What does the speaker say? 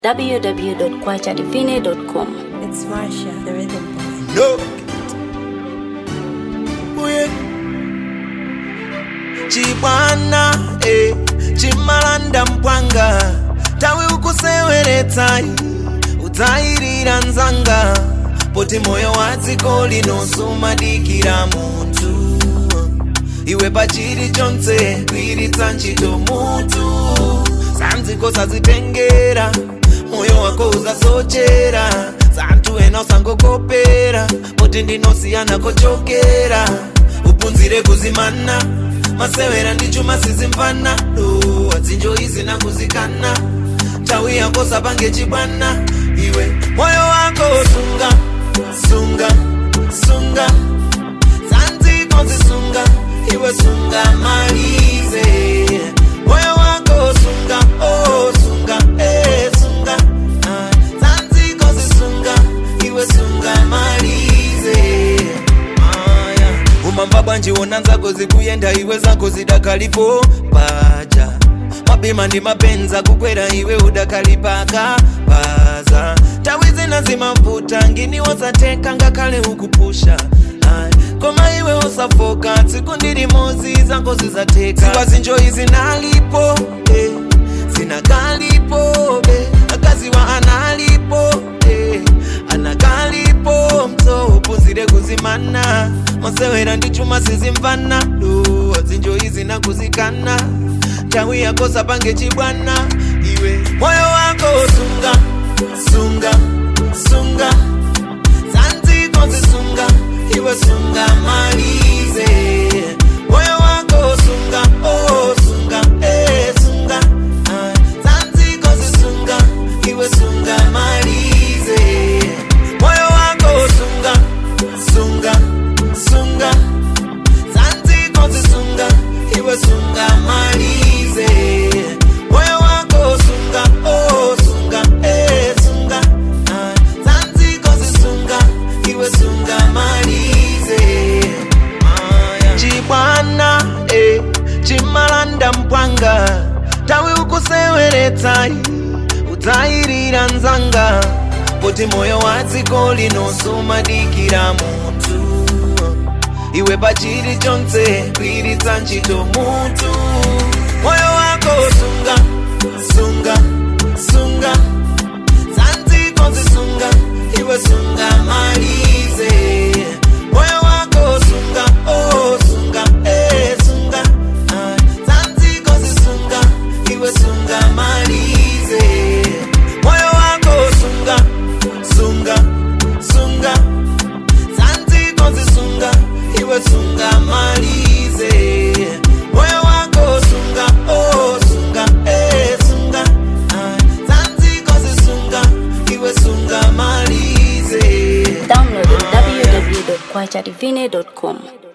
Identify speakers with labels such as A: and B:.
A: www.kwachadivine.com.
B: It's Marsha, the rhythm boy.
C: No. Uye. Chibwana eh, chimalanda mpwanga tawi ukuseweretsa udzayirira nzanga poti moyo wa dziko lino sumadikira munthu iwe pachiri chonse kuiritsa ntchito mutu sanziko sazitengera moyo wako uzasochera santhu ena usangokopera poti ndinosiyana kochokera upunzire kuzimana masewera ndi chuma sizimvana do adzinjo izi nakuzikana nthawi yako sapange chibwana iwe moyo wako sunga sunga sunga sanziko zisunga iwe sunga malize moyo wako sunga oh sunga eh sunga ah, sanziko zisunga iwe sunga malize aya umamba bwanji wona nzako zikuyenda iwe zako zidakalipo paja mabima ndi mapenza kukwera iwe udakalipaka paza tawi zina zimavuta ngini wosateka ngakhale ukupusha Ayi, koma iwe usafoka tsiku ndilimozi zako zizateka ziwa zinjoyi zinalipo eh, zinakalipo be akaziwa analipo eh, anakalipo mso upuzire kuzimana masewera ndi chuma sizimvana do zinjoyi zinakuzikana nthawi yako sapange chibwana iwe moyo wako sunga sunga sunga zanziko zisunga iwe sunga malize moyo wako sunga oh sunga eh sunga ah, zanziko zisunga iwe sunga malize moyo wako sunga sunga sunga zanziko zisunga iwe sunga malize moyo wako sunga oh sunga eh sunga ah, zanziko zisunga iwe sunga malize Aya. chibwana eh, chimalanda mpwanga tawi ukuseweretsa udzayirira nzanga poti moyo wa dziko lino sumadikira munthu iwe pachiri chonse kuiritsa ntchito mutu moyo wako sunga sunga sunga zanziko zisunga iwe sunga malize moyo wako sunga oh sunga eh sunga ah, zanziko zisunga iwe sunga malize moyo wako sunga sunga sunga zanziko zisunga iwe sunga malize moyo wako sunga oh sunga eh sunga ah, zanziko zisunga iwe sunga malize
A: Download www.kwachadivine.com.